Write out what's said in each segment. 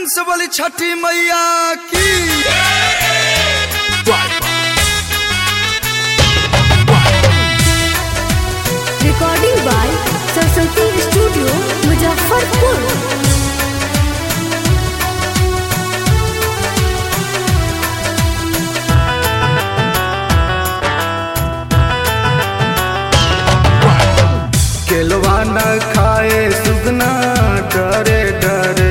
से बोली छठी मैया की recording by Saraswati studio Muzaffarpur केलवा न खाए सुगना डरे डरे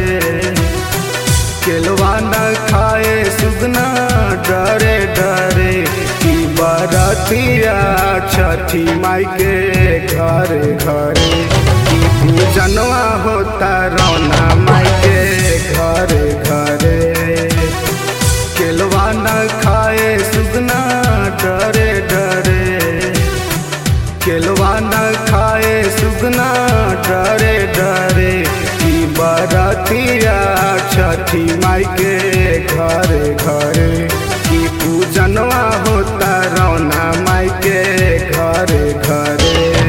केलवा न खाए सुगना डरे डरे की बरतिया छठी माई के घरे घरे की पूजनवा होता रौना माई के घरे घरे केलवा न खाए सुगना डरे डरे केलवा न खाए सुगना डरे डरे की बरतिया छठी माई के घरे घरे की पूजनवा होता रौना माई के घरे घरे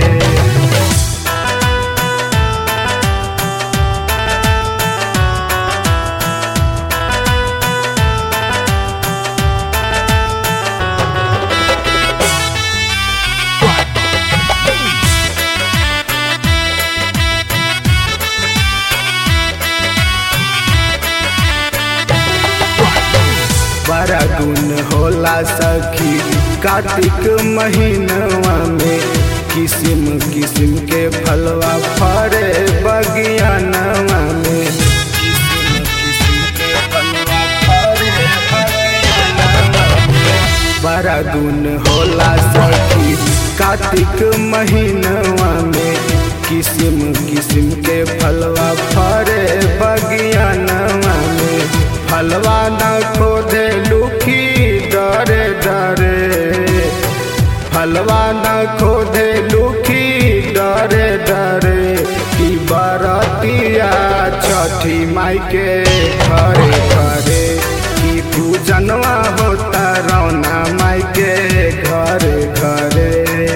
बड़ा गुण होला सखी कार्तिक महीनवा में किस्म किस्म के फलवा फरे बगियानवा में किस्म किस्म के फलवा फरे बगियानवा में। बड़ा गुण होला सखी कार्तिक महीनवा में किस्म किस्म के फलवा फरे बगियानवा में फलवा न खोदे लुखी डरे डरे फलवा न खोदे लुखी डरे डरे की बरतिया छठी माई के घरे घरे की पूजनवा होता रौना माई के घरे घरे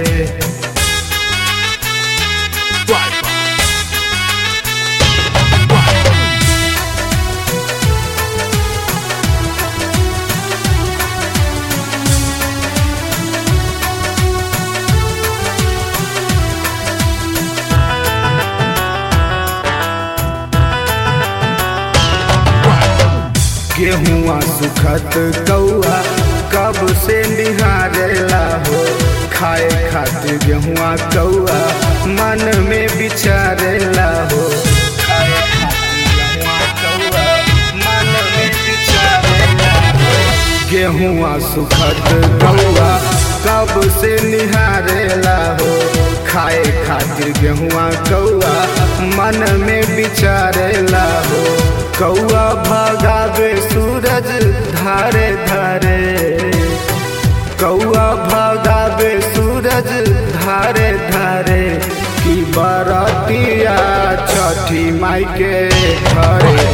गेहुआ सुखत कौआ कब से निहारेला हो खाए खातिर गेहुआ कौआ मन में विचारेला हो खाए खातिर गेहुआ कौआ मन में विचारेला हो गेहुआ सुखत कौआ कब से निहारेला हो खाए खातिर गेहुआ कौआ मन में विचारेला हो कौआ भगावे सूरज धारे धारे कौआ भगावे सूरज धारे धारे की बरतिया छठी माई के घरे